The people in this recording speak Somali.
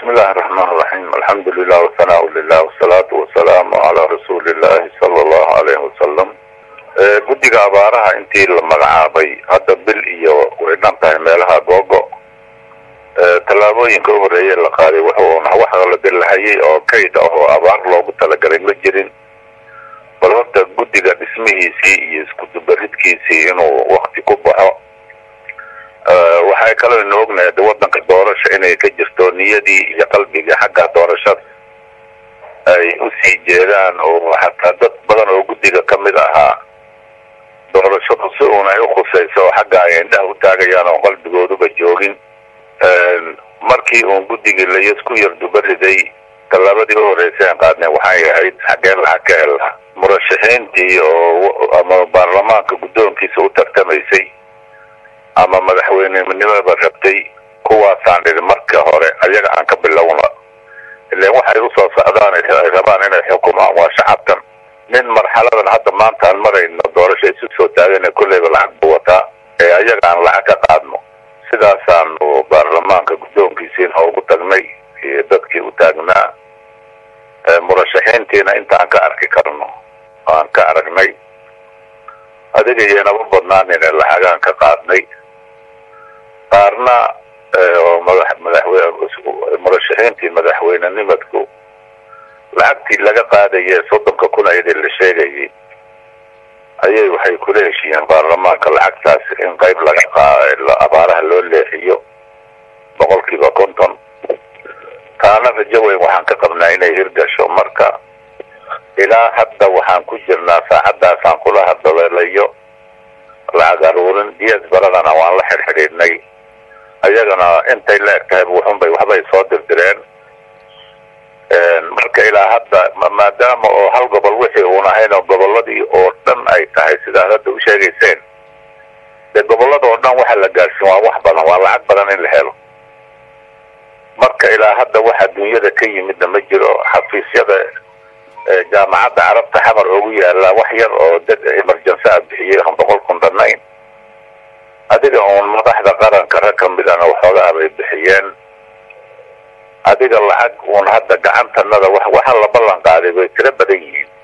bismi illaahi raxmaan raxiim alxamdu lilah wasanaa lilah wasalaatu wasalaamu calaa rasuuli illaahi sala allahu alayhi wasalam guddiga abaaraha intii la magacaabay hadda bil iyo way dhan tahay meelaha googo tallaabooyinka u horreeye la qaaday wuxuuna wax la dilahayay oo kayd ah oo abaar loogu talagalay ma jirin bal horta guddiga dhismihiisii iyo iskudubaridkiisii inuu wakti ku baxo waxay kaloo ina ognahay de waddanka doorasha inay ka jirto niyadii iyo qalbigii xagga doorashada ay usii jeedaan oo xataa dad badan oo guddiga ka mid ahaa doorashadu si uun ay ukhusayso oo xagga ay indhaha u taagayaan oo qalbigooduba joogin markii uun guddigii layasku yardubariday tallaabadii u horreysay aan qaadnay waxay ahayd xaggeen lacag ka hela murashaxiintii oo ama baarlamaanka guddoonkiisa u tartamaysay ama madaxweynenimada rabtay kuwaasaan dhidi marka hore ayaga aan ka bilowna ilan waxay usoo socdaan ay rabaan inay xukumaan waa shacabkan nin marxaladan hadda maanta aan marayno doorasho isu soo taagana kolleyba lacag buu wataa ee ayaga aan lacag ka qaadno sidaasaanu baarlamaanka guddoonkiisiina ugu tagnay iyo dadkii u taagnaa murashaxiintiina intaan ka arki karno aan ka aragnay adiga iyoynaba badnaanine lacagaan ka qaadnay qaarna oo madax madaxweyne murashaxiintii madaxweynenimadku lacagtii laga qaadayee soddonka kun ayadii la sheegayay ayay waxay kula heshiiyeen baarlamaanka lacagtaas in qayb laga qaa abaaraha loo leexiyo boqolkiiba konton taana rajo weyn waxaan ka qabnaa inay hirgasho marka ilaa hadda waxaan ku jirnaa saacadaasaan kula hadaleelayo lacag aruurin ds baradana waan la xidhxidhiidhnay ayagana intay la eg tahay wuxunbay waxbay soo dirdireen marka ilaa hadda maadaama oo hal gobol wixii uun ahayn oo gobolladii oo dhan ay tahay sidaad hadda u sheegayseen dee gobollada oo dhan waxa la gaarsiin waa wax badan waa lacag badan in la helo marka ilaa hadda wax adduunyada ka yimidna ma jiro xafiisyada jaamacadda carabta xamar ugu yaala wax yar oo dad emergency a bixiyey aan boqol kun dhannayn adiga uun madaxda qaranka rag ka midana waxoogaa bay bixiyeen adiga lacag uun hadda gacantanada waxa la ballan qaaday bay tiro badan yihiin